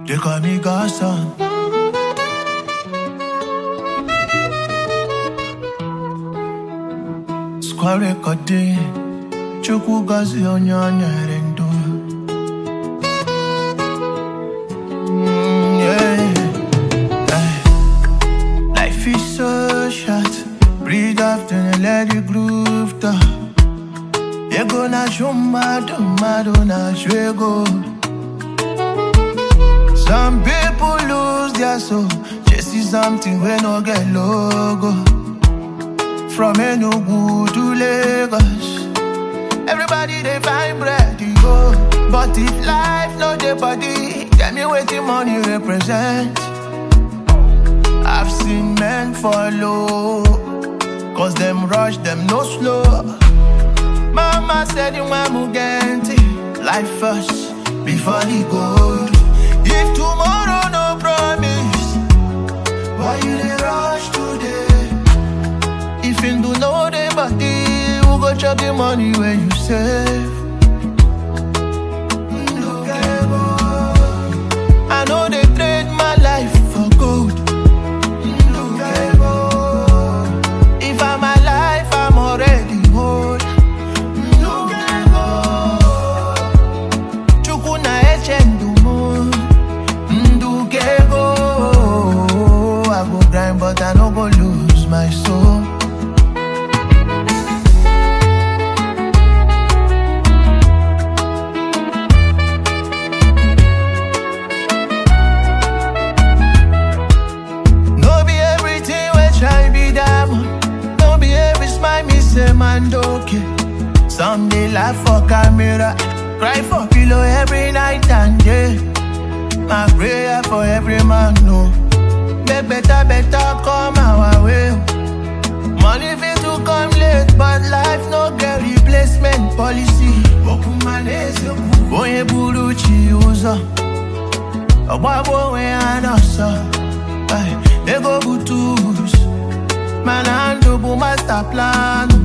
They call me Godson. Square recording. Chukwu gozi onye o nyere ndụ. Mm, yeah. Eh. Life is so short. Breathe after and let the groove talk. Ego na show mmadụ mmadụ na show ego. Some people lose their soul, chasing something we no get logo. From Enugu to Lagos, everybody they find bread to go. But if life no dey body, tell me wetin money represent. I've seen men follow, cause them rush, them no slow. Mama said you want Mugenti, life first before the gold. If tomorrow no promise, why you dey rush today? If you do know the body, who go chop the money where you save? Ndukebo. I know they trade my life for gold. Ndukebo. If I'm alive, I'm already old. Ndukebo. Chukwu na eche ndumo. Ndukebo. I go grind, but I no go lose my soul. No be everything wey shine be diamond. No be every smile me say man okay. Some dey laugh for camera, cry for pillow every night and day. My prayer for every man no. Make better better come our way. Money fit to come late, but life no get replacement policy. Onye buru chi ụzọ, ọgbagbo onwe ya n'ọsọ. Ay, Ego bụ tools, mana ndụ bụ master plan.